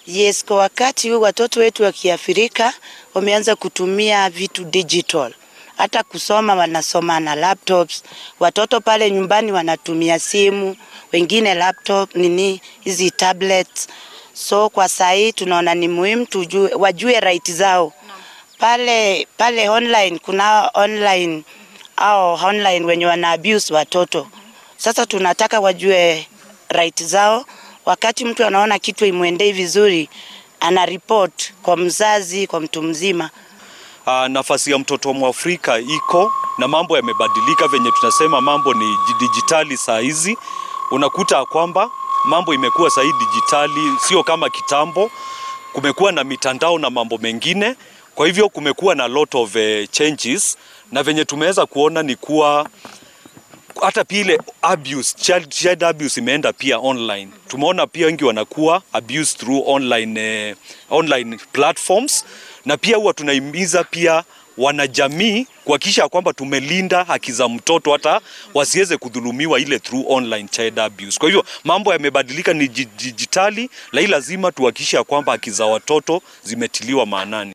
Yes, kwa wakati huu watoto wetu wa Kiafrika wameanza kutumia vitu digital. Hata kusoma wanasoma na laptops. Watoto pale nyumbani wanatumia simu, wengine laptop, nini hizi tablets. So kwa saa hii tunaona ni muhimu tujue, wajue right zao. Pale pale online kuna online au online wenye wana abuse watoto. Sasa tunataka wajue right zao. Wakati mtu anaona kitu imwendei vizuri, ana report kwa mzazi, kwa mtu mzima. Uh, nafasi ya mtoto wa Mwafrika iko na mambo yamebadilika, venye tunasema mambo ni dijitali saa hizi. Unakuta kwamba mambo imekuwa saa hii dijitali, sio kama kitambo. Kumekuwa na mitandao na mambo mengine, kwa hivyo kumekuwa na lot of uh, changes, na venye tumeweza kuona ni kuwa hata pia ile abuse, child, child abuse imeenda pia online. Tumeona pia wengi wanakuwa abused through online, eh, online platforms na pia huwa tunahimiza pia wanajamii kuhakikisha kwamba tumelinda haki za mtoto hata wasiweze kudhulumiwa ile through online child abuse. Kwa hivyo mambo yamebadilika, ni dijitali, lakini lazima tuhakikishe kwamba haki za watoto zimetiliwa maanani.